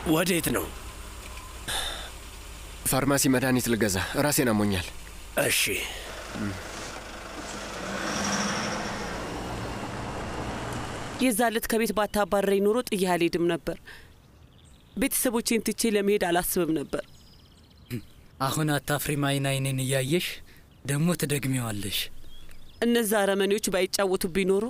ወዴት ነው? ፋርማሲ መድኃኒት ልገዛ፣ ራሴን አሞኛል። እሺ። የዛ ዕለት ከቤት ባታባረረኝ ኖሮ ጥዬ አልሄድም ነበር። ቤተሰቦቼን ትቼ ለመሄድ አላስብም ነበር። አሁን አታፍሪም? አይን አይኔን እያየሽ ደግሞ ትደግሚዋለሽ። እነዛ አረመኔዎች ባይጫወቱብኝ ኖሮ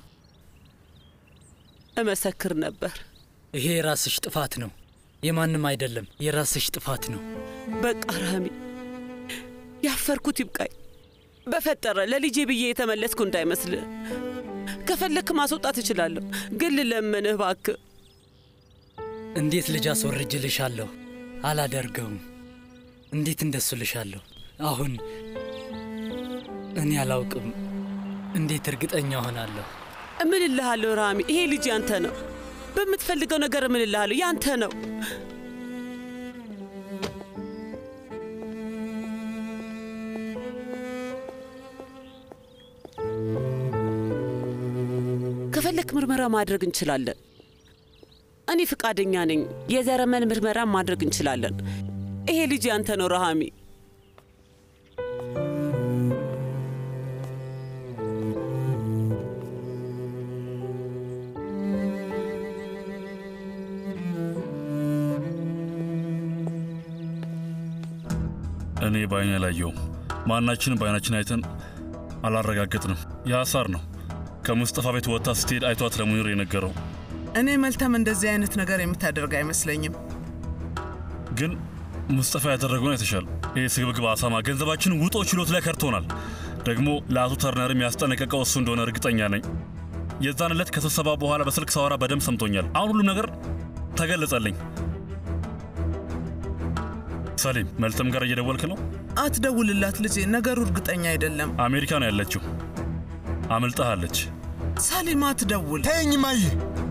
እመሰክር ነበር። ይሄ የራስሽ ጥፋት ነው፣ የማንም አይደለም። የራስሽ ጥፋት ነው። በቃ ራሚ፣ ያፈርኩት ይብቃኝ። በፈጠረ ለልጄ ብዬ የተመለስኩ እንዳይመስል። ከፈለክ ማስወጣት እችላለሁ፣ ግን ልለምንህ እባክህ። እንዴት ልጅ አስወርጅልሻለሁ? አላደርገውም። እንዴት እንደሱ ልሻለሁ? አሁን እኔ አላውቅም። እንዴት እርግጠኛ ሆናለሁ? እምልልሃለሁ ራሚ፣ ይሄ ልጅ ያንተ ነው። በምትፈልገው ነገር እምልልሃለሁ፣ ያንተ ነው። ከፈለክ ምርመራ ማድረግ እንችላለን። እኔ ፍቃደኛ ነኝ። የዘረመን ምርመራ ማድረግ እንችላለን። ይሄ ልጅ ያንተ ነው ረሃሚ። እኔ በአይኔ አላየውም። ማናችንም በአይናችን አይተን አላረጋገጥንም። የአሳር ነው ከሙስጠፋ ቤት ወጥታ ስትሄድ አይቷት ለሙኒር የነገረው። እኔ መልተም እንደዚህ አይነት ነገር የምታደርግ አይመስለኝም። ግን ሙስጠፋ ያደረገውን አይተሻል። ይህ ስግብግብ አሳማ ገንዘባችን ውጦ ችሎት ላይ ከርቶናል። ደግሞ ለአቶ ተርነርም ያስጠነቀቀው እሱ እንደሆነ እርግጠኛ ነኝ። የዛን ዕለት ከስብሰባ በኋላ በስልክ ሳወራ በደንብ ሰምቶኛል። አሁን ሁሉም ነገር ተገለጸልኝ። ሰሊም መልተም ጋር እየደወልክ ነው? አትደውልላት ልጄ፣ ነገሩ እርግጠኛ አይደለም። አሜሪካ ነው ያለችው። አምልጣሃለች። ሳሊም አትደውል። ተይኝ ማየ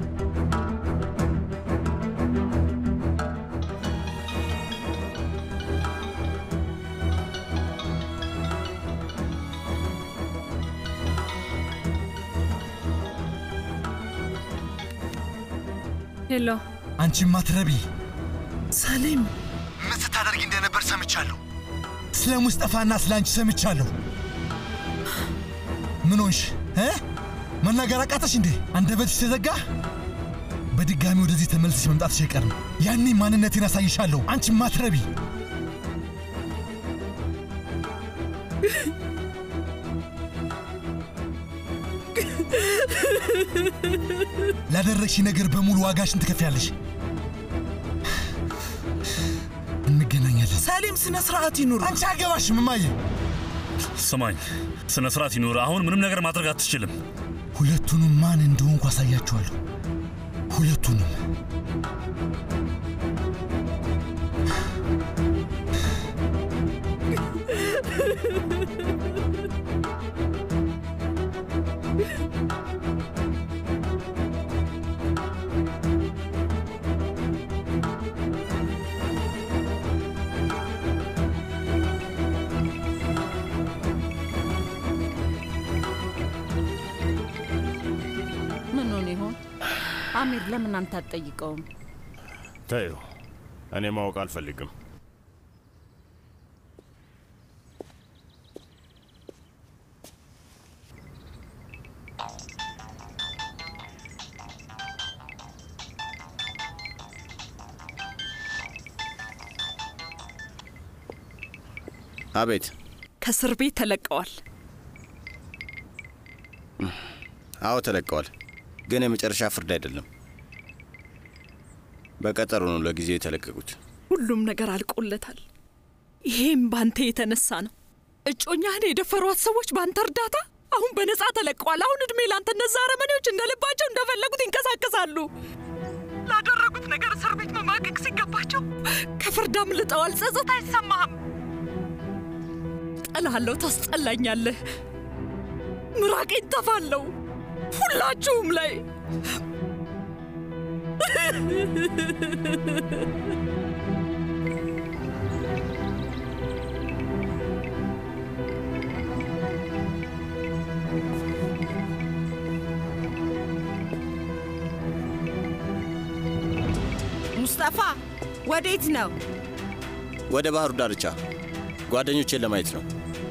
ሄሎ፣ አንቺ ማትረቢ ሳሊም ምን ስታደርጊ እንደነበር ሰምቻለሁ። ስለ ሙስጠፋና ስለ አንቺ ሰምቻለሁ። ምን ሆንሽ እ መናገር አቃተሽ እንዴ? አንደበትሽ ተዘጋ? በድጋሚ ወደዚህ ተመልሰሽ መምጣትሽ አይቀርም። ያኔ ማንነቴን አሳይሻለሁ። አንቺ ማትረቢ ላደረግሽ ነገር በሙሉ ዋጋሽን ትከፍያለሽ። እንገናኛለን። ሳሊም፣ ስነ ስርዓት ይኑር። አንቺ አገባሽም እማዬ። ስማኝ፣ ስነ ስርዓት ይኑር። አሁን ምንም ነገር ማድረግ አትችልም። ሁለቱንም ማን እንደሆንኩ አሳያችኋለሁ። ሁለቱንም ምን ሆነ ይሆን? አሚር ለምን አንተ አትጠይቀውም? ተዩ፣ እኔ ማወቅ አልፈልግም። አቤት። ከእስር ቤት ተለቀዋል። አዎ ተለቀዋል፣ ግን የመጨረሻ ፍርድ አይደለም። በቀጠሮ ነው ለጊዜው የተለቀቁት። ሁሉም ነገር አልቆለታል። ይሄም ባንተ የተነሳ ነው። እጮኛህን የደፈሯት ሰዎች ባንተ እርዳታ አሁን በነፃ ተለቀዋል። አሁን እድሜ ላንተ። እነዛ አረመኔዎች እንደ ልባቸው እንደፈለጉት ይንቀሳቀሳሉ። ላደረጉት ነገር እስር ቤት መማቀቅ ሲገባቸው ከፍርድ አምልጠዋል። ጸጸት አይሰማህም? ጠላለሁ፣ ታስጠላኛለህ። ምራቄን ተፋለሁ ሁላችሁም ላይ ሙስጠፋ ወዴት ነው? ወደ ባህሩ ዳርቻ ጓደኞቼን ለማየት ነው።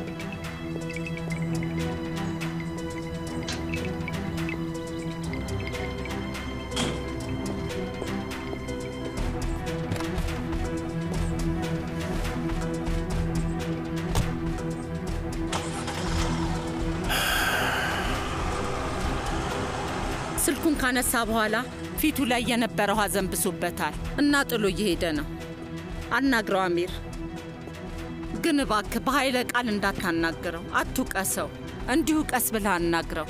ስልኩን ካነሳ በኋላ ፊቱ ላይ የነበረው ሐዘን ብሶበታል እና ጥሎ እየሄደ ነው። አናግረው አሚር። ግን እባክህ በኃይለ ቃል እንዳታናግረው፣ አትውቀሰው። እንዲሁ ቀስ ብለህ አናግረው።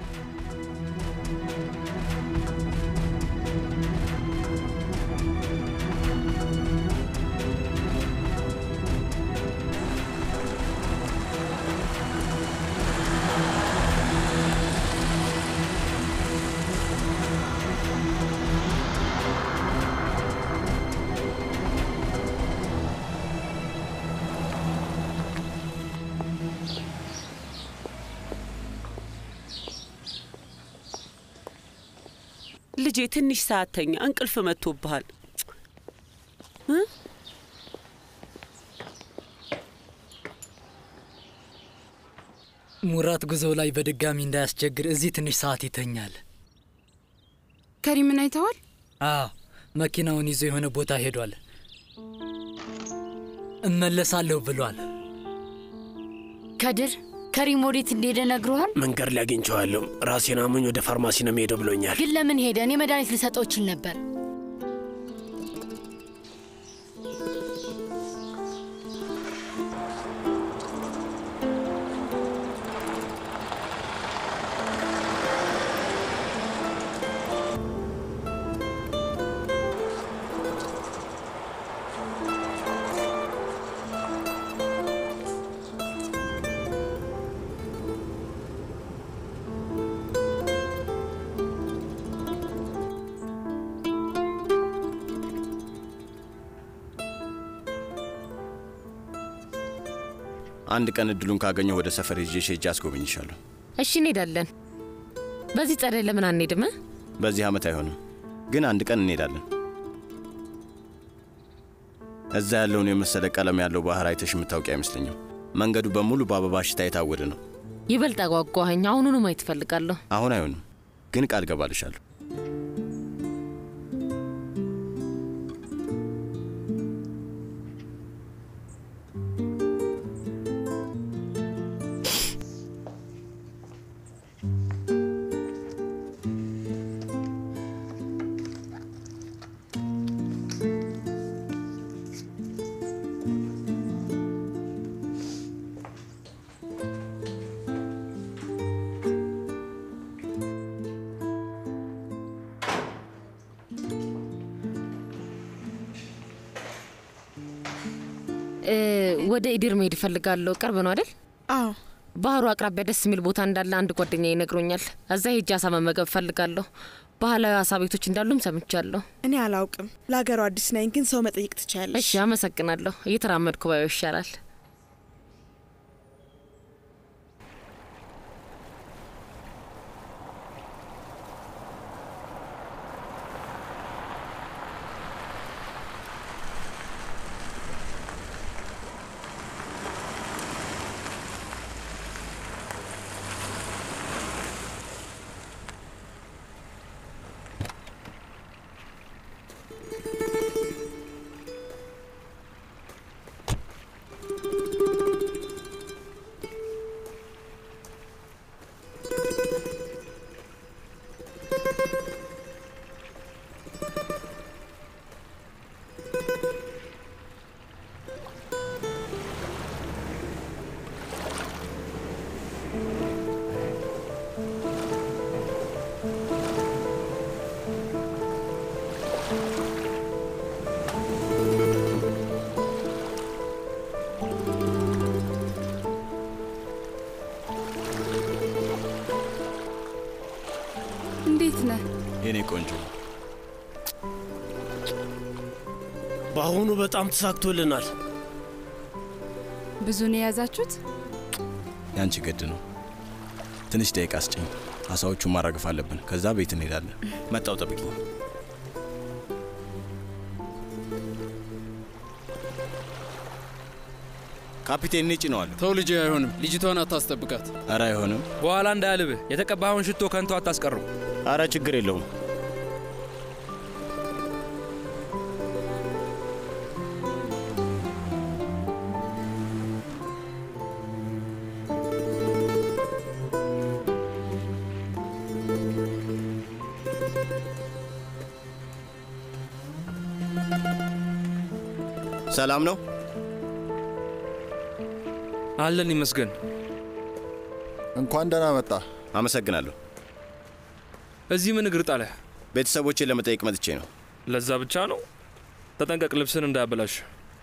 ልጄ ትንሽ ሰዓት ተኛ፣ እንቅልፍ መጥቶብሃል። እ? ሙራት ጉዞ ላይ በድጋሚ እንዳያስቸግር እዚህ ትንሽ ሰዓት ይተኛል። ከሪምን አይተዋል? አዎ መኪናውን ይዞ የሆነ ቦታ ሄዷል። እመለሳለሁ ብሏል። ከድር ከሪም ወዴት እንደሄደ ነግረዋል? መንገድ ላይ አግኝቼዋለሁ። ራሴን አሞኝ ወደ ፋርማሲ ነው የምሄደው ብሎኛል። ግን ለምን ሄደ? እኔ መድኃኒት ልሰጠው እችል ነበር። አንድ ቀን እድሉን ካገኘሁ ወደ ሰፈር ይዤሽ ሄጄ አስጎበኝሻለሁ። እሺ እንሄዳለን። በዚህ ጸደይ ለምን አንሄድም? በዚህ ዓመት አይሆንም፣ ግን አንድ ቀን እንሄዳለን። እዛ ያለውን የመሰለ ቀለም ያለው ባህር አይተሽ የምታውቂ አይመስለኝም። መንገዱ በሙሉ በአበባ ሽታ የታወደ ነው። ይበልጥ አጓጓኸኝ። አሁኑኑ ማየት እፈልጋለሁ። አሁን አይሆንም፣ ግን ቃል ገባልሻለሁ። እ፣ ወደ ኢዲር መሄድ እፈልጋለሁ። ቅርብ ነው አይደል? አዎ። ባህሩ አቅራቢያ ደስ የሚል ቦታ እንዳለ አንድ ጓደኛ ይነግሮኛል። እዛ ሄጄ አሳ መመገብ እፈልጋለሁ። ባህላዊ አሳ ቤቶች እንዳሉም ሰምቻለሁ። እኔ አላውቅም። ለሀገሩ አዲስ ነኝ፣ ግን ሰው መጠየቅ ትችያለሽ። እሺ፣ አመሰግናለሁ። እየተራመድኩ ባየው ይሻላል። እንዴት ነህ? የኔ ቆንጆ በአሁኑ በጣም ተሳክቶልናል። ብዙ ነው የያዛችሁት? ያንቺ ግድ ነው። ትንሽ ደቂቃ አስጭኝ። አሳዎቹን ማራገፍ አለብን። ከዛ ቤት እንሄዳለን። መጣው ጠብቂ። ካፒቴን እኔ ጭነዋለሁ። ተው ልጄ፣ አይሆንም። ልጅቷን አታስጠብቃት። ኧረ አይሆንም። በኋላ እንዳያልብህ የተቀባኸውን ሽቶ ከንቱ አታስቀረው። ኧረ ችግር የለውም። ሰላም ነው? አለን ይመስገን። እንኳን ደህና መጣ። አመሰግናለሁ። እዚህ ምን እግር ጣለህ? ቤተሰቦቼን ለመጠየቅ መጥቼ ነው። ለዛ ብቻ ነው? ተጠንቀቅ፣ ልብስን እንዳያበላሽ።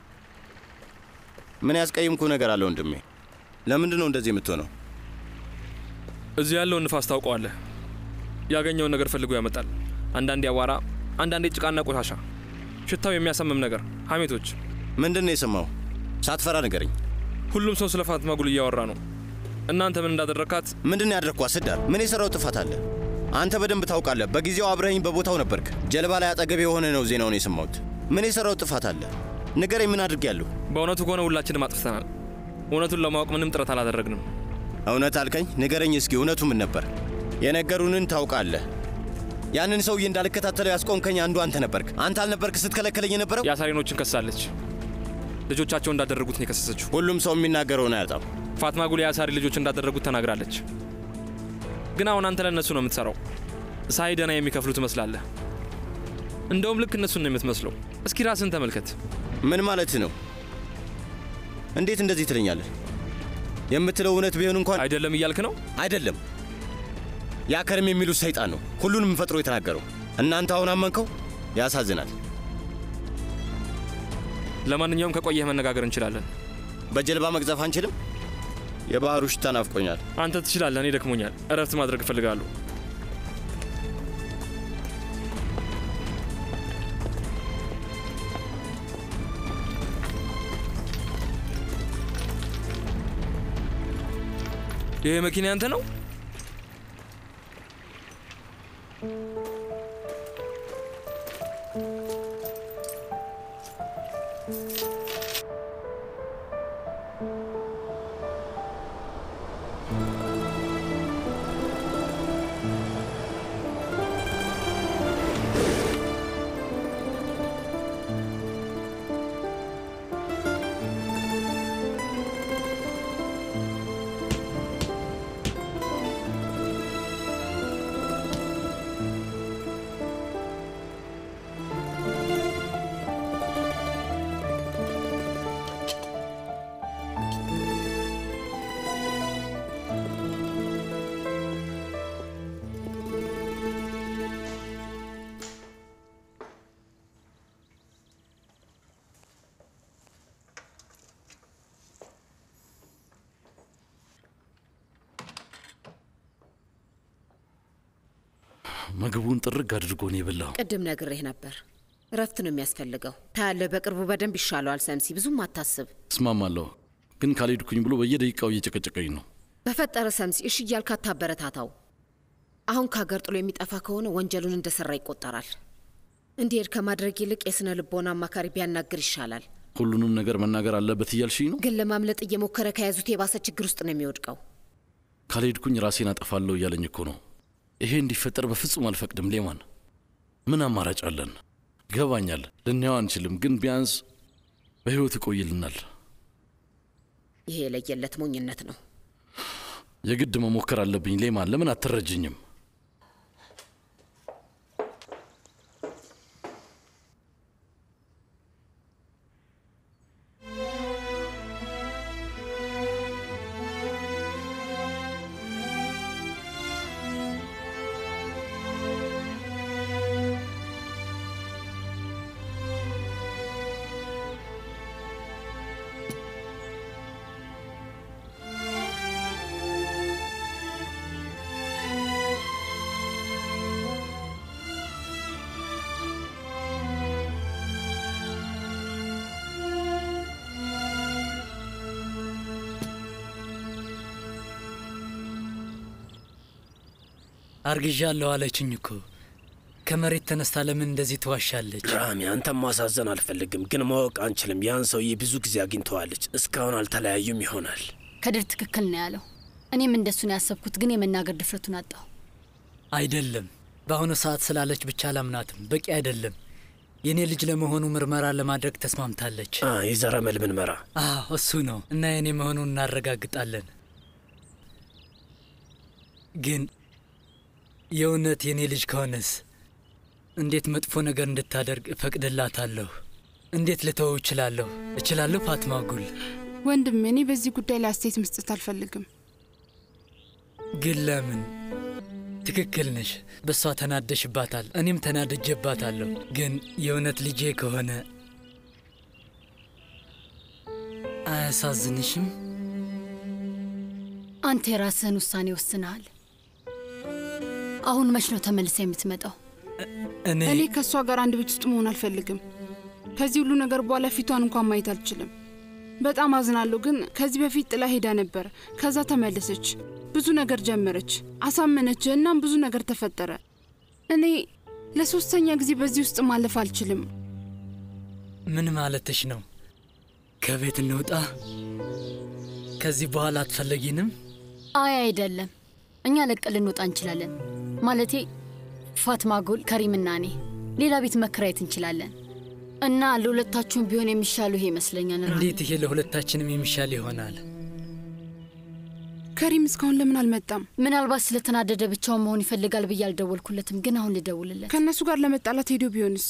ምን ያስቀይምኩ ነገር አለ ወንድሜ? ለምንድን ነው እንደዚህ የምትሆነው? እዚህ ያለውን ንፋስ ታውቀዋለህ። ያገኘውን ነገር ፈልጎ ያመጣል። አንዳንዴ አዋራ፣ አንዳንዴ ጭቃና ቆሻሻ፣ ሽታው የሚያሰምም ነገር፣ ሐሜቶች። ምንድን ነው የሰማው? ሳትፈራ ንገረኝ። ሁሉም ሰው ስለ ፋትማ ጉል እያወራ ነው። እናንተ ምን እንዳደረካት? ምንድን ነው ያደረግኳት? ስዳር፣ ምን የሰራው ጥፋት አለ? አንተ በደንብ ታውቃለህ። በጊዜው አብረኸኝ በቦታው ነበርክ። ጀልባ ላይ አጠገብ የሆነ ነው ዜናውን የሰማሁት። ምን የሰራው ጥፋት አለ? ንገረኝ። ምን አድርጌያለሁ? በእውነቱ ከሆነ ሁላችንም አጥፍተናል። እውነቱን ለማወቅ ምንም ጥረት አላደረግንም። እውነት አልከኝ? ንገረኝ እስኪ እውነቱ ምን ነበር? የነገሩንን ታውቃለህ። ያንን ሰውዬ እንዳልከታተለው ያስቆምከኝ አንዱ አንተ ነበርክ። አንተ አልነበርክ ስትከለከለኝ የነበረው? የአሳሪኖችን ከሳለች። ልጆቻቸው እንዳደረጉት ነው የከሰሰችው። ሁሉም ሰው የሚናገረውን አያጣም። ፋትማ ጉል የአሳሪ ልጆች እንዳደረጉት ተናግራለች። ግን አሁን አንተ ለእነሱ ነው የምትሰራው። ሳይ ደህና የሚከፍሉ ትመስላለህ። እንደውም ልክ እነሱን ነው የምትመስለው። እስኪ ራስን ተመልከት። ምን ማለት ነው? እንዴት እንደዚህ ትለኛለህ? የምትለው እውነት ቢሆን እንኳን አይደለም እያልክ ነው? አይደለም። ያ ከርም የሚሉት ሰይጣን ነው ሁሉንም ፈጥሮ የተናገረው። እናንተ አሁን አመንከው? ያሳዝናል። ለማንኛውም ከቆየህ መነጋገር እንችላለን። በጀልባ መቅዘፍ አንችልም? የባህሩ ሽታ ናፍቆኛል። አንተ ትችላለህ፣ እኔ ደክሞኛል። እረፍት ማድረግ እፈልጋለሁ። ይሄ መኪና ያንተ ነው? ምግቡን ጥርግ አድርጎ ነው የበላው። ቅድም ነግሬህ ነበር። እረፍት ነው የሚያስፈልገው። ታያለህ፣ በቅርቡ በደንብ ይሻለዋል። ሰምሲ፣ ብዙም አታስብ። እስማማለሁ፣ ግን ካልሄድኩኝ ብሎ በየደቂቃው እየጨቀጨቀኝ ነው። በፈጠረ ሰምሲ፣ እሺ እያልክ አታበረታታው። አሁን ከሀገር ጥሎ የሚጠፋ ከሆነ ወንጀሉን እንደሰራ ይቆጠራል። እንዲሄድ ከማድረግ ይልቅ የስነ ልቦና አማካሪ ቢያናግር ይሻላል። ሁሉንም ነገር መናገር አለበት እያልሽኝ ነው? ግን ለማምለጥ እየሞከረ ከያዙት የባሰ ችግር ውስጥ ነው የሚወድቀው። ካልሄድኩኝ ራሴን አጠፋለሁ እያለኝ እኮ ነው። ይሄ እንዲፈጠር በፍጹም አልፈቅድም። ሌማን ምን አማራጭ አለን? ይገባኛል፣ ልናየው አንችልም፣ ግን ቢያንስ በሕይወት ይቆይልናል። ይሄ የለየለት ሞኝነት ነው። የግድ መሞከር አለብኝ። ሌማን ለምን አትረጅኝም? አርግዣለሁ አለችኝ እኮ። ከመሬት ተነስታ ለምን እንደዚህ ትዋሻለች? ራሚ፣ አንተም ማሳዘን አልፈልግም፣ ግን ማወቅ አንችልም። ያን ሰውዬ ብዙ ጊዜ አግኝተዋለች። እስካሁን አልተለያዩም ይሆናል። ከድር ትክክል ነው ያለው። እኔም እንደሱ ነው ያሰብኩት፣ ግን የመናገር ድፍረቱን አጣሁ። አይደለም፣ በአሁኑ ሰዓት ስላለች ብቻ አላምናትም። በቂ አይደለም። የእኔ ልጅ ለመሆኑ ምርመራ ለማድረግ ተስማምታለች። የዘረመል ምርመራ? አዎ እሱ ነው እና የእኔ መሆኑን እናረጋግጣለን። ግን የእውነት የእኔ ልጅ ከሆነስ እንዴት መጥፎ ነገር እንድታደርግ እፈቅድላታለሁ? እንዴት ልተወው እችላለሁ? እችላለሁ? ፋትማ ጉል ወንድም፣ እኔ በዚህ ጉዳይ ላይ አስተያየት መስጠት አልፈልግም። ግን ለምን? ትክክል ነሽ። በእሷ ተናደሽባታል፣ እኔም ተናድጄባታለሁ። ግን የእውነት ልጄ ከሆነ አያሳዝንሽም? አንተ የራስህን ውሳኔ ወስነሃል። አሁን መች ነው ተመልሰ የምትመጣው? እኔ እኔ ከእሷ ጋር አንድ ቤት ውስጥ መሆን አልፈልግም። ከዚህ ሁሉ ነገር በኋላ ፊቷን እንኳን ማየት አልችልም። በጣም አዝናለሁ። ግን ከዚህ በፊት ጥላ ሄዳ ነበር። ከዛ ተመለሰች፣ ብዙ ነገር ጀመረች፣ አሳመነች። እናም ብዙ ነገር ተፈጠረ። እኔ ለሶስተኛ ጊዜ በዚህ ውስጥ ማለፍ አልችልም። ምን ማለትሽ ነው? ከቤት እንውጣ? ከዚህ በኋላ አትፈለጊንም? አይ አይደለም፣ እኛ ለቀን ልንወጣ እንችላለን። ማለቴ ፋትማ ጉል፣ ከሪምና እኔ ሌላ ቤት መከራየት እንችላለን። እና ለሁለታችሁም ቢሆን የሚሻሉ ይሄ ይመስለኛል። ራ እንዴት ይሄ ለሁለታችንም የሚሻል ይሆናል? ከሪም እስካሁን ለምን አልመጣም? ምናልባት ስለተናደደ ብቻውን መሆን ይፈልጋል ብዬ አልደወልኩለትም፣ ግን አሁን ልደውልለት። ከእነሱ ጋር ለመጣላት ሄዶ ቢሆንስ?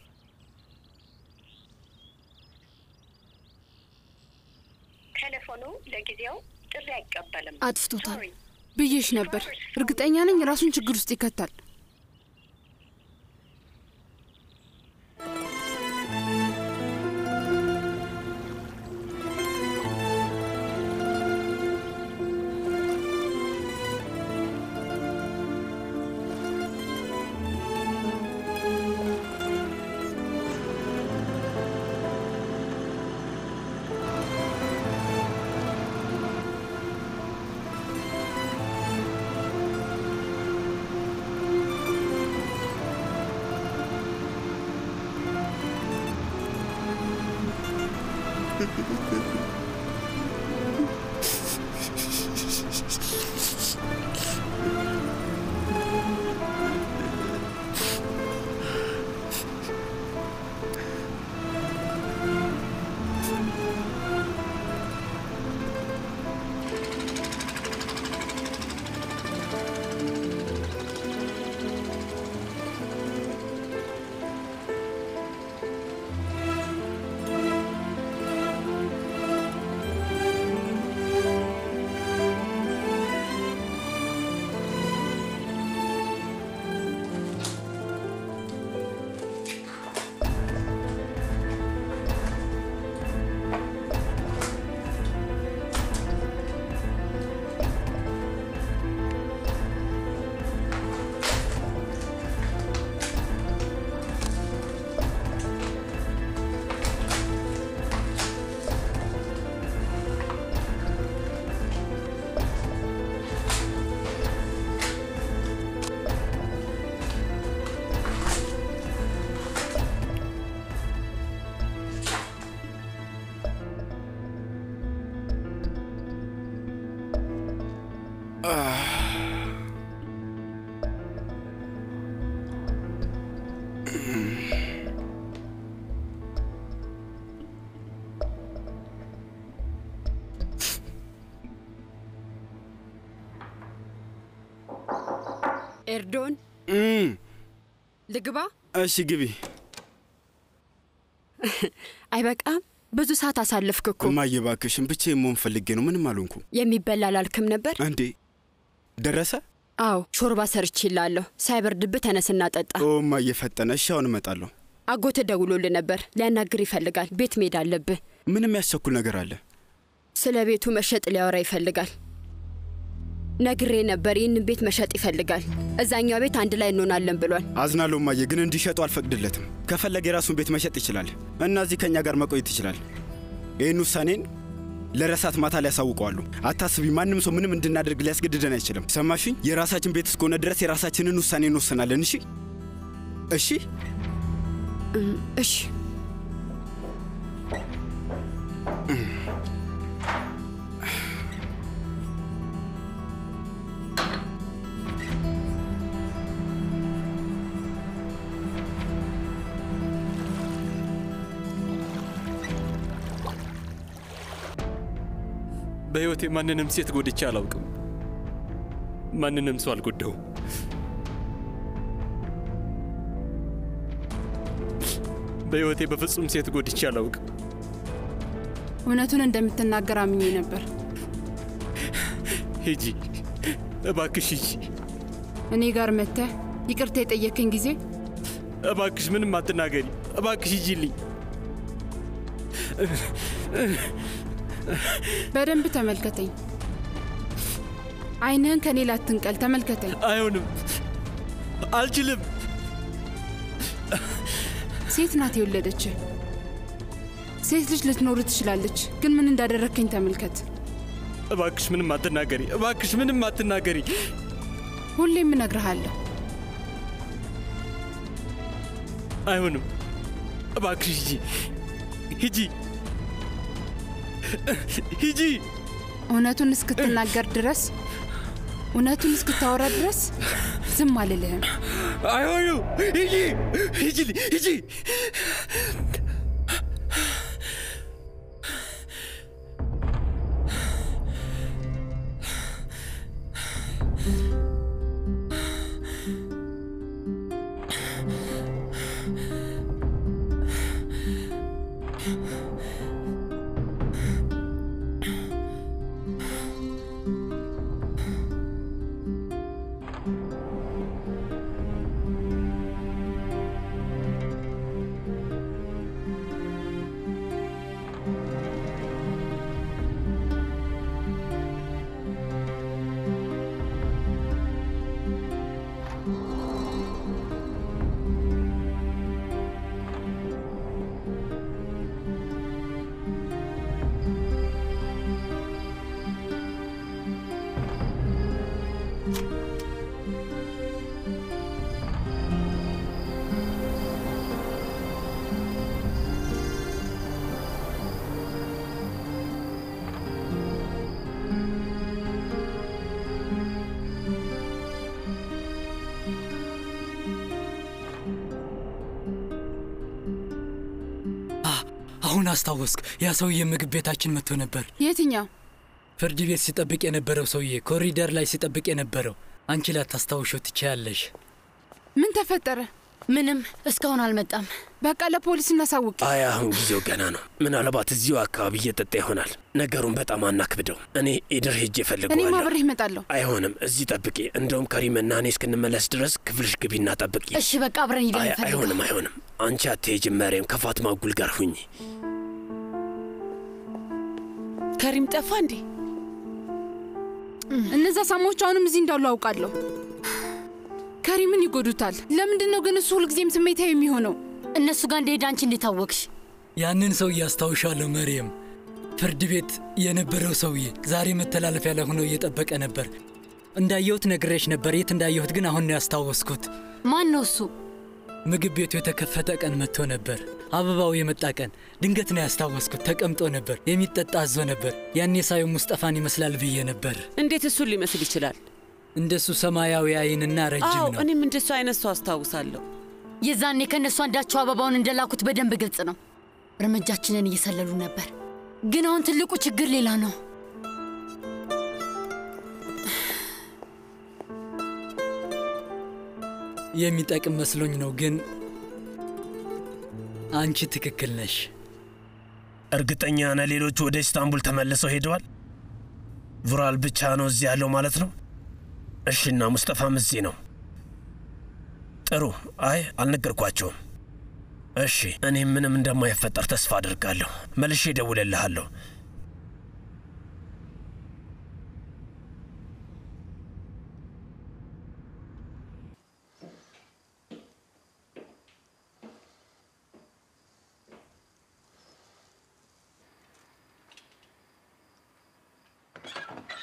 ቴሌፎኑ ለጊዜው ጥሪ አይቀበልም። አጥፍቶታል ብዬሽ ነበር። እርግጠኛ ነኝ ራሱን ችግር ውስጥ ይከታል። ኤርዶን ልግባ? እሺ ግቢ። አይበቃም? ብዙ ሰዓት አሳለፍክ እኮ። እማዬ እባክሽን ብቻዬን መሆን ፈልጌ ነው። ምንም አልሆንኩም። የሚበላ አላልክም ነበር እንዴ? ደረሰ? አዎ፣ ሾርባ ሰርቼልሃለሁ። ሳይበርድብህ ተነስና ጠጣ። ኦ እማዬ ፈጠነ። እሺ አሁን እመጣለሁ። አጎት ደውሎልህ ነበር። ሊያናግር ይፈልጋል። ቤት መሄድ አለብህ። ምንም ያስቸኩል ነገር አለ? ስለ ቤቱ መሸጥ ሊያወራ ይፈልጋል። ነግሬ ነበር። ይህንን ቤት መሸጥ ይፈልጋል። እዛኛው ቤት አንድ ላይ እንሆናለን ብሏል። አዝናለሁ እማዬ፣ ግን እንዲሸጡ አልፈቅድለትም። ከፈለገ የራሱን ቤት መሸጥ ይችላል እና እዚህ ከእኛ ጋር መቆየት ይችላል። ይህን ውሳኔን ለረሳት ማታ ላይ ያሳውቀዋሉ። አታስቢ፣ ማንም ሰው ምንም እንድናደርግ ሊያስገድደን አይችልም። ሰማሽኝ? የራሳችን ቤት እስከሆነ ድረስ የራሳችንን ውሳኔ እንወስናለን። እሺ እሺ እሺ በሕይወቴ ማንንም ሴት ጎድቼ አላውቅም። ማንንም ሰው አልጎዳውም። በሕይወቴ በፍጹም ሴት ጎድቼ አላውቅም። እውነቱን እንደምትናገር አምኜ ነበር። ሂጂ እባክሽ ሂጂ። እኔ ጋር መጥተህ ይቅርታ የጠየከኝ ጊዜ እባክሽ ምንም አትናገሪ። እባክሽ ሂጂልኝ። በደንብ ተመልከተኝ። ዓይንህን ከኔ ላትንቀል፣ ተመልከተኝ። አይሆንም፣ አልችልም። ሴት ናት የወለደች። ሴት ልጅ ልትኖር ትችላለች፣ ግን ምን እንዳደረግከኝ ተመልከት። እባክሽ ምንም አትናገሪ። እባክሽ ምንም አትናገሪ። ሁሌም እነግርሃለሁ። አይሆንም። እባክሽ ሂጂ፣ ሂጂ፣ ሂጂ። እውነቱን እስክትናገር ድረስ እውነቱን እስክታወራ ድረስ ዝም አልልህም። አይሆንም። ሂጂ፣ ሂጂ፣ ሂጂ። አሁን አስታወስክ። ያ ሰውዬ ምግብ ቤታችን መጥቶ ነበር። የትኛው? ፍርድ ቤት ሲጠብቅ የነበረው ሰውዬ፣ ኮሪደር ላይ ሲጠብቅ የነበረው። አንቺ ላታስታውሾ ትችያለሽ። ምን ተፈጠረ? ምንም፣ እስካሁን አልመጣም። በቃ ለፖሊስ እናሳውቅ። አይ አሁን ጊዜው ገና ነው። ምናልባት እዚሁ አካባቢ እየጠጣ ይሆናል። ነገሩን በጣም አናክብደው። እኔ ኢድር ሄጄ እኔም እፈልገዋለሁ። አብሬህ እመጣለሁ። አይሆንም፣ እዚህ ጠብቂ። እንደውም ከሪምና እኔ እስክንመለስ ድረስ ክፍልሽ ግቢና ጠብቂ። እሺ በቃ አብረን ሂደን አይ እንፈልገው። አይሆንም፣ አይሆንም። አንቺ አትሄጂም መሬም። ከፋትማ ጉል ጋር ሁኚ። ከሪም ጠፋ እንዴ? እነዛ ሳሞች አሁንም እዚህ እንዳሉ አውቃለሁ። ከሪምን ይጎዱታል። ለምንድን ነው ግን እሱ ሁልጊዜም ስሜታዊ የሚሆነው? እነሱ ጋር እንደሄደ አንቺ እንዴት አወቅሽ? ያንን ሰውዬ አስታውሻለሁ መርየም። ፍርድ ቤት የነበረው ሰውዬ ዛሬ መተላለፊያ ላይ ሆኖ እየጠበቀ ነበር። እንዳየሁት ነግሬሽ ነበር። የት እንዳየሁት ግን አሁን ነው ያስታወስኩት። ማን ነው እሱ? ምግብ ቤቱ የተከፈተ ቀን መጥቶ ነበር። አበባው የመጣ ቀን ድንገት ነው ያስታወስኩት። ተቀምጦ ነበር፣ የሚጠጣ አዞ ነበር። ያኔ ሳየው ሙስጠፋን ይመስላል ብዬ ነበር። እንዴት እሱን ሊመስል ይችላል? እንደሱ ሰማያዊ አይንና ረጅም አዎ ነው። እኔም እንደሱ አይነት ሰው አስታውሳለሁ። የዛኔ ከእነሱ አንዳቸው አበባውን እንደላኩት በደንብ ግልጽ ነው። እርምጃችንን እየሰለሉ ነበር። ግን አሁን ትልቁ ችግር ሌላ ነው። የሚጠቅም መስሎኝ ነው፣ ግን አንቺ ትክክል ነሽ። እርግጠኛ ነህ ሌሎቹ ወደ ኢስታንቡል ተመልሰው ሄደዋል? vural ብቻ ነው እዚህ ያለው ማለት ነው? እሺና ሙስጠፋም እዚህ ነው። ጥሩ። አይ አልነገርኳቸውም። እሺ፣ እኔም ምንም እንደማይፈጠር ተስፋ አድርጋለሁ። መልሼ እደውልልሃለሁ።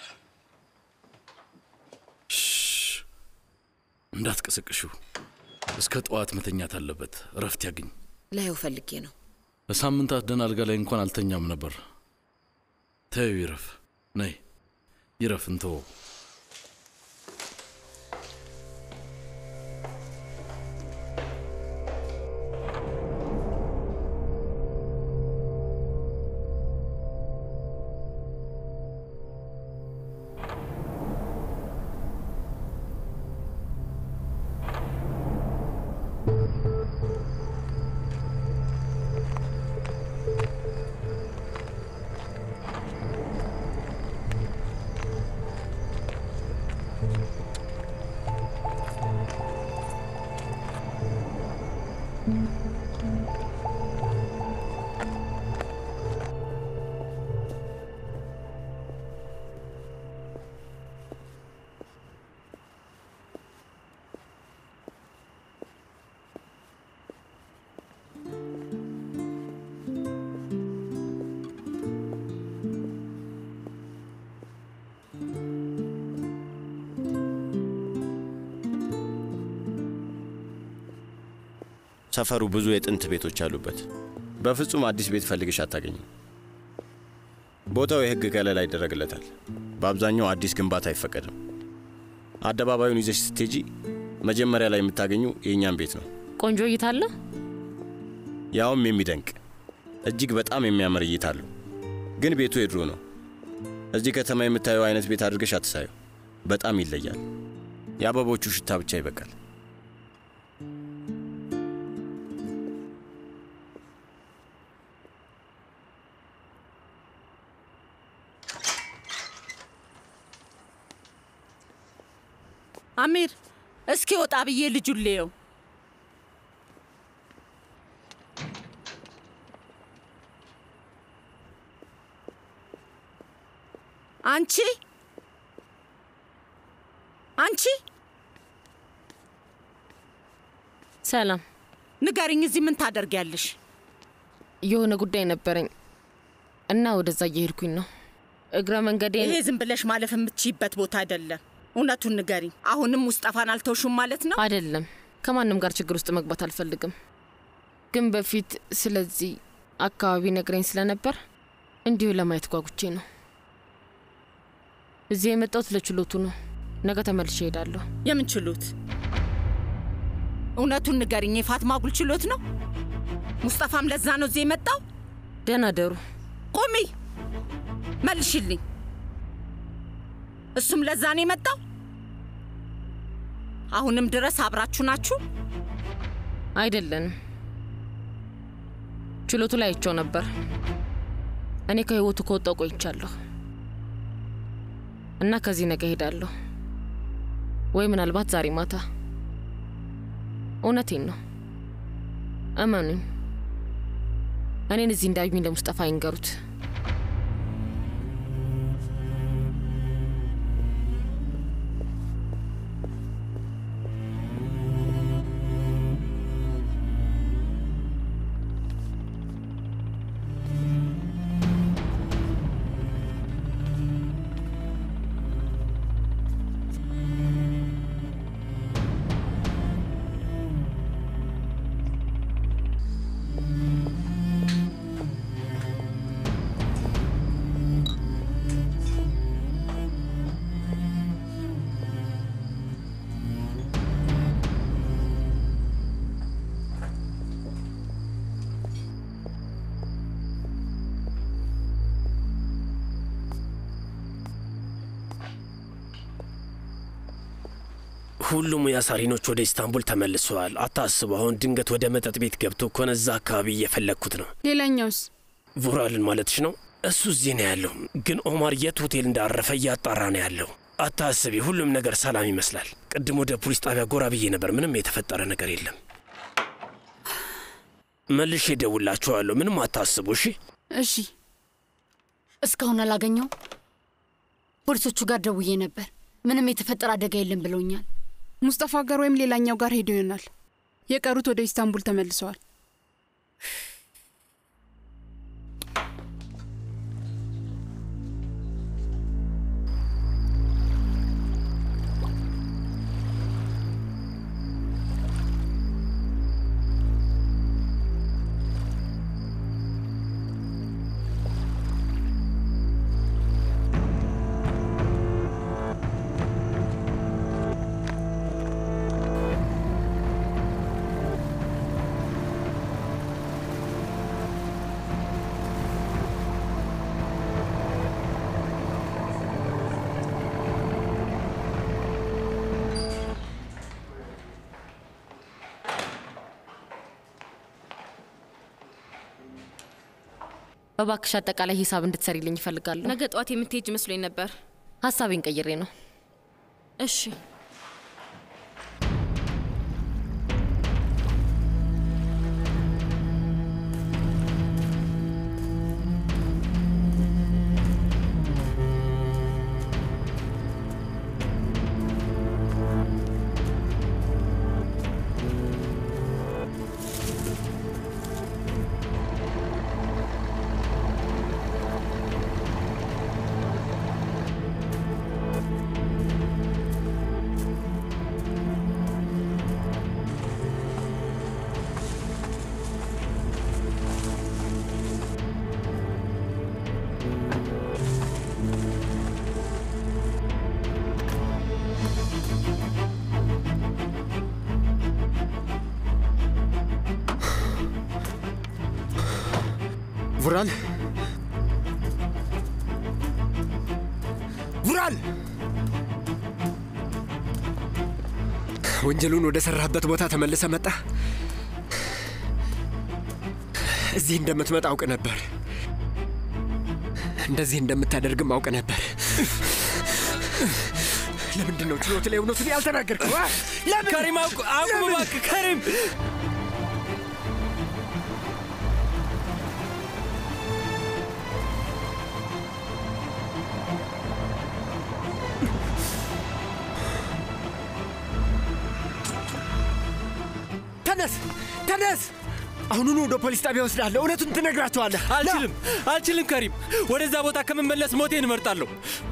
እንዳትቀሰቅሽው። እስከ ጠዋት መተኛት አለበት። እረፍት ያግኝ። ላየው ፈልጌ ነው። ለሳምንታት ደህና አልጋ ላይ እንኳን አልተኛም ነበር። ተይው ይረፍ። ነይ ይረፍ፣ እንተወው። ሰፈሩ ብዙ የጥንት ቤቶች አሉበት። በፍጹም አዲስ ቤት ፈልግሽ አታገኝም። ቦታው የሕግ ከለላ ይደረግለታል። በአብዛኛው አዲስ ግንባታ አይፈቀድም። አደባባዩን ይዘሽ ስትሄጂ መጀመሪያ ላይ የምታገኙ የእኛም ቤት ነው። ቆንጆ እይታ አለ። ያውም የሚደንቅ እጅግ በጣም የሚያምር እይታ አለው። ግን ቤቱ የድሮ ነው። እዚህ ከተማ የምታየው አይነት ቤት አድርገሽ አትሳዩ። በጣም ይለያል። የአበቦቹ ሽታ ብቻ ይበቃል። አሚር እስኪ ወጣ ብዬ ልጁን ልየው። አንቺ አንቺ ሰላም፣ ንገሪኝ፣ እዚህ ምን ታደርጊያለሽ? የሆነ ጉዳይ ነበረኝ እና ወደዛ እየሄድኩኝ ነው። እግረ መንገዴን ይሄ ዝም ብለሽ ማለፍ የምትችይበት ቦታ አይደለም። እውነቱን ንገሪኝ። አሁንም ሙስጠፋን አልተውሹም ማለት ነው? አይደለም። ከማንም ጋር ችግር ውስጥ መግባት አልፈልግም። ግን በፊት ስለዚህ አካባቢ ነግረኝ ስለነበር እንዲሁ ለማየት ጓጉቼ ነው። እዚህ የመጣሁት ለችሎቱ ነው። ነገ ተመልሼ እሄዳለሁ። የምን ችሎት? እውነቱን ንገሪኝ። የፋትማ ጉል ችሎት ነው? ሙስጠፋም ለዛ ነው እዚህ የመጣው? ደህና ደሩ። ቁሚ፣ መልሽልኝ። እሱም ለዛ ነው የመጣው? አሁንም ድረስ አብራችሁ ናችሁ? አይደለንም። ችሎቱ ላይ አይቼው ነበር። እኔ ከህይወቱ ከወጣው ቆይቻለሁ እና ከዚህ ነገ እሄዳለሁ ወይ ምናልባት ዛሬ ማታ። እውነቴን ነው፣ እመኑኝ። እኔን እዚህ እንዳዩኝ ለሙስጠፋ አይንገሩት። ሁሉም ያሳሪኖች ወደ ኢስታንቡል ተመልሰዋል። አታስቡ። አሁን ድንገት ወደ መጠጥ ቤት ገብቶ ከሆነ እዛ አካባቢ እየፈለግኩት ነው። ሌላኛውስ? ቮራልን ማለትሽ ነው? እሱ እዚህ ነው ያለው፣ ግን ኦማር የት ሆቴል እንዳረፈ እያጣራ ነው ያለው። አታስቢ፣ ሁሉም ነገር ሰላም ይመስላል። ቅድም ወደ ፖሊስ ጣቢያ ጎራ ብዬ ነበር። ምንም የተፈጠረ ነገር የለም። መልሼ እደውልላችኋለሁ። ምንም አታስቡ። እሺ እሺ። እስካሁን አላገኘው። ፖሊሶቹ ጋር ደውዬ ነበር። ምንም የተፈጠረ አደጋ የለም ብለውኛል። ሙስጠፋ ጋር ወይም ሌላኛው ጋር ሄዶ ይሆናል። የቀሩት ወደ ኢስታንቡል ተመልሰዋል። እባክሽ አጠቃላይ ሂሳብ እንድትሰሪልኝ ይፈልጋለሁ። ነገ ጠዋት የምትሄጅ መስሎኝ ነበር። ሀሳቤን ቀይሬ ነው። እሺ ቡራል ቡራል ወንጀሉን ወደ ሰራህበት ቦታ ተመልሰ መጣ። እዚህ እንደምትመጣ አውቅ ነበር። እንደዚህ እንደምታደርግም አውቅ ነበር። ለምንድን ነው ችሎት ላይ እውነቱን ያልተናገርከው? አ? ለምን? ከሪም አቁ- አቁም ለምን? እባክህ ከሪም። ተነስ ተነስ! አሁኑኑ ወደ ፖሊስ ጣቢያ ወስዳለሁ። እውነቱን ትነግራቸዋለህ። አልችልም አልችልም ከሪም። ወደዛ ቦታ ከምመለስ ሞቴን እመርጣለሁ።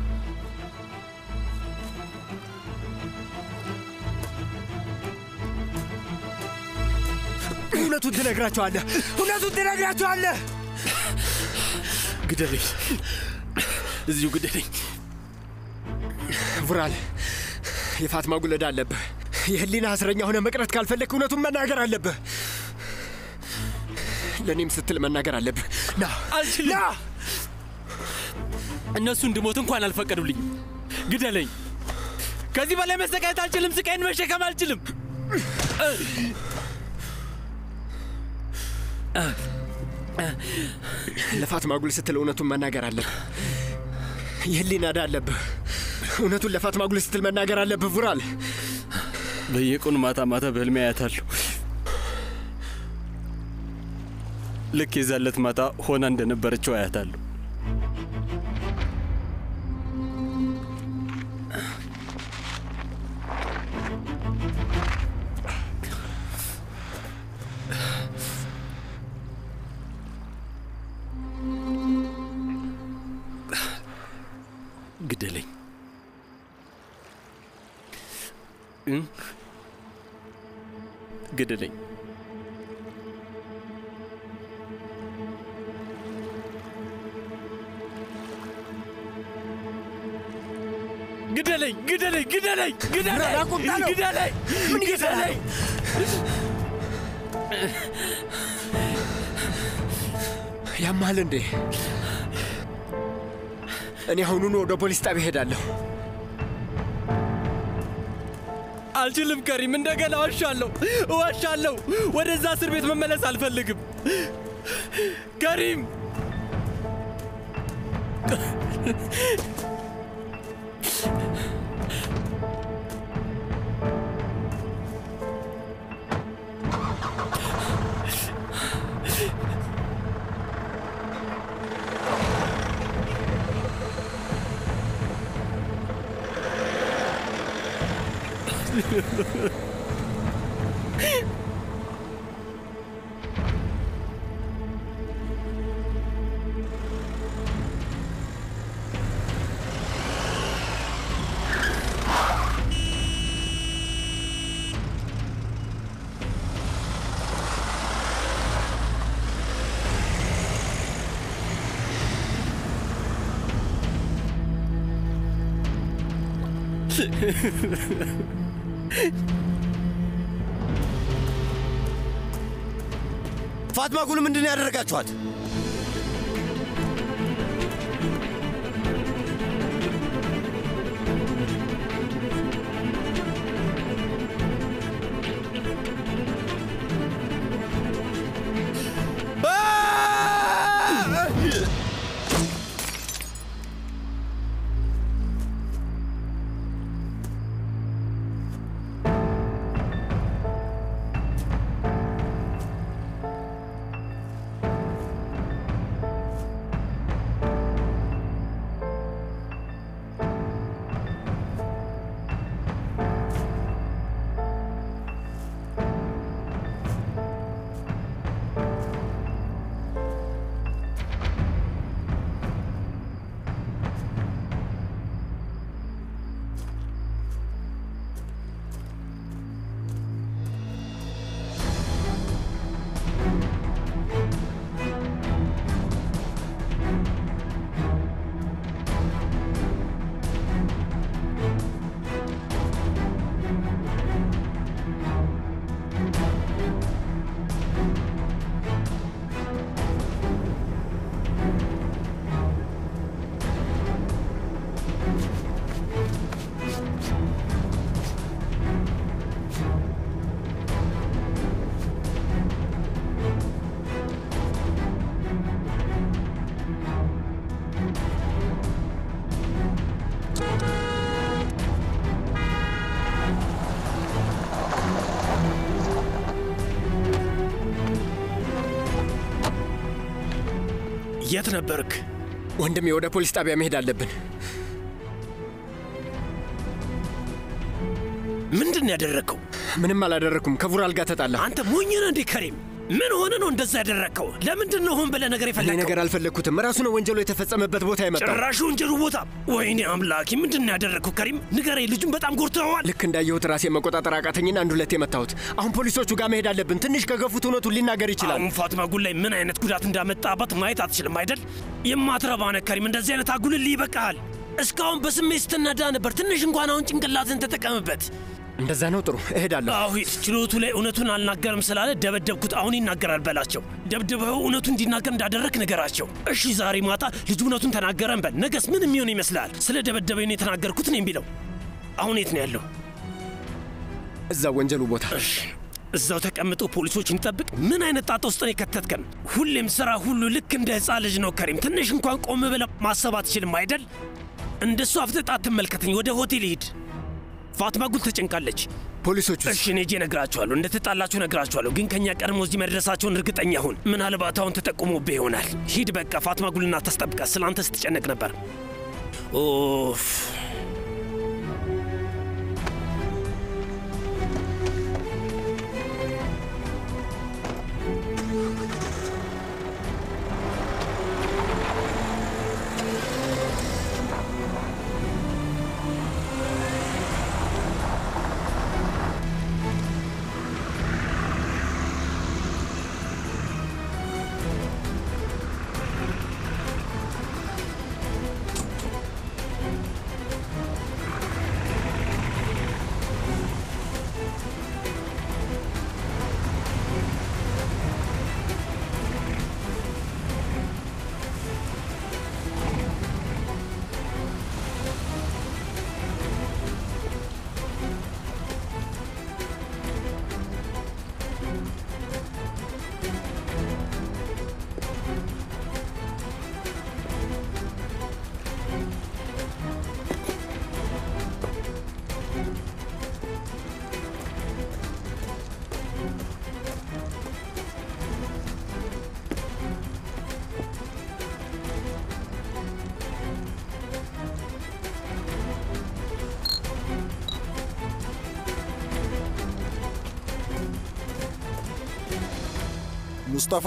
እውነቱን ትነግራቸዋለህ። እውነቱን ትነግራቸዋለህ። ግደለኝ፣ እዚሁ ግደለኝ። ቡራል፣ የፋትማ ጉለዳ አለብህ። የህሊና እስረኛ ሆነ መቅረት ካልፈለግክ እውነቱን መናገር አለብህ። ለእኔም ስትል መናገር አለብህ። ና አልችልም። እነሱ እንድሞት እንኳን አልፈቀዱልኝ። ግደለኝ። ከዚህ በላይ መሰቃየት አልችልም። ስቃይን መሸከም አልችልም። ለፋትማ ጉል ስትል እውነቱን መናገር አለብህ። የህሊና ዕዳ አለብህ። እውነቱን ለፋትማ ጉል ስትል መናገር አለብህ ቡራል። በየቀኑ ማታ ማታ በህልሜ አያታለሁ። ልክ የዛለት ማታ ሆና እንደነበረችው አያታለሁ። ግደለኝ እ? ግደለኝ። ግደለኝ! ግደለኝ! ግደለኝ! ግደለኝ! ቁጣ ነው። ግደለኝ! ምን እየሰራ ግደለኝ! ያማል እንዴ? እኔ አሁኑኑ ወደ ፖሊስ ጣቢያ እሄዳለሁ። አልችልም ከሪም፣ እንደገና እዋሻለሁ፣ እዋሻለሁ። ወደዛ እስር ቤት መመለስ አልፈልግም። ከሪም ፋትማ ጉል ምንድን ነው ያደረጋችኋት? የት ነበርክ? ወንድሜ፣ ወደ ፖሊስ ጣቢያ መሄድ አለብን። ምንድን ነው ያደረግከው? ምንም አላደረግኩም። ከቡራል ጋር ተጣላ። አንተ ሞኝ ነህ እንዴ ከሪም? ምን ሆነ ነው እንደዛ ያደረግከው? ለምንድን ነው ሆን ብለህ ነገር እኔ የፈለግከው? ነገር አልፈለግኩትም። ራሱ ነው ወንጀሉ የተፈጸመበት ቦታ የመጣው። ጭራሽ ወንጀሉ ቦታ። ወይኔ አምላኪ፣ ምንድን ነው ያደረግከው ከሪም? ንገረኝ። ልጁን በጣም ጎድተኸዋል። ልክ እንዳየሁት ራሴ መቆጣጠር አቃተኝና አንድ ሁለት የመታሁት። አሁን ፖሊሶቹ ጋር መሄድ አለብን። ትንሽ ከገፉት እውነቱን ሊናገር ይችላል። አሁን ፋትማ ጉል ላይ ምን አይነት ጉዳት እንዳመጣባት ማየት አትችልም አይደል? የማትረባ ነህ ከሪም። እንደዚህ አይነት አጉልልህ ይበቃሃል። እስካሁን በስሜት ስትነዳ ነበር። ትንሽ እንኳን አሁን ጭንቅላትን ተጠቀምበት። እንደዛ ነው። ጥሩ እሄዳለሁ። አሁ ሂድ። ችሎቱ ላይ እውነቱን አልናገርም ስላለ ደበደብኩት። አሁን ይናገራል በላቸው። ደብድበው እውነቱ እንዲናገር እንዳደረግ ንገራቸው። እሺ ዛሬ ማታ ልጁ እውነቱን ተናገረን በል። ነገስ ምን የሚሆን ይመስልሃል? ስለ ደበደበኝ ነው የተናገርኩት ነው የሚለው። አሁን የት ነው ያለው? እዛ ወንጀሉ ቦታ። እሺ እዛው ተቀምጦ ፖሊሶችን ይጠብቅ። ምን አይነት ጣጣ ውስጥ ነው የከተትከን? ሁሌም ስራ ሁሉ ልክ እንደ ህፃን ልጅ ነው ከሪም። ትንሽ እንኳን ቆም ብለህ ማሰብ አትችልም አይደል? እንደሱ አፍጥጣ አትመልከተኝ። ወደ ሆቴል ሂድ። ፋትማ ጉል ተጨንቃለች። ፖሊሶቹ እሺ እኔ ሄጄ እነግራቸዋለሁ፣ እንደተጣላችሁ እነግራቸዋለሁ። ግን ከእኛ ቀድሞ እዚህ መድረሳቸውን እርግጠኛ ሁን። ምናልባት አሁን ተጠቁሞብህ ይሆናል። ሂድ በቃ። ፋትማ ጉልና ታስጠብቃት። ስለ አንተ ስትጨነቅ ነበር። ኦፍ ሙስጠፋ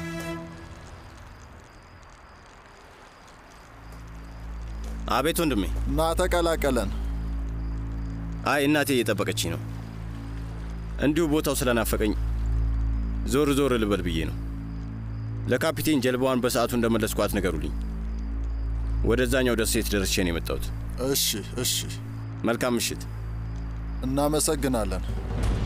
አቤት ወንድሜ። ና ተቀላቀለን። አይ እናቴ እየጠበቀችኝ ነው። እንዲሁ ቦታው ስለናፈቀኝ ዞር ዞር ልበል ብዬ ነው። ለካፒቴን ጀልባዋን በሰዓቱ እንደመለስኳት ንገሩልኝ። ወደዛኛው ደሴት ደርሼ ነው የመጣሁት። እሺ፣ እሺ። መልካም ምሽት። እናመሰግናለን።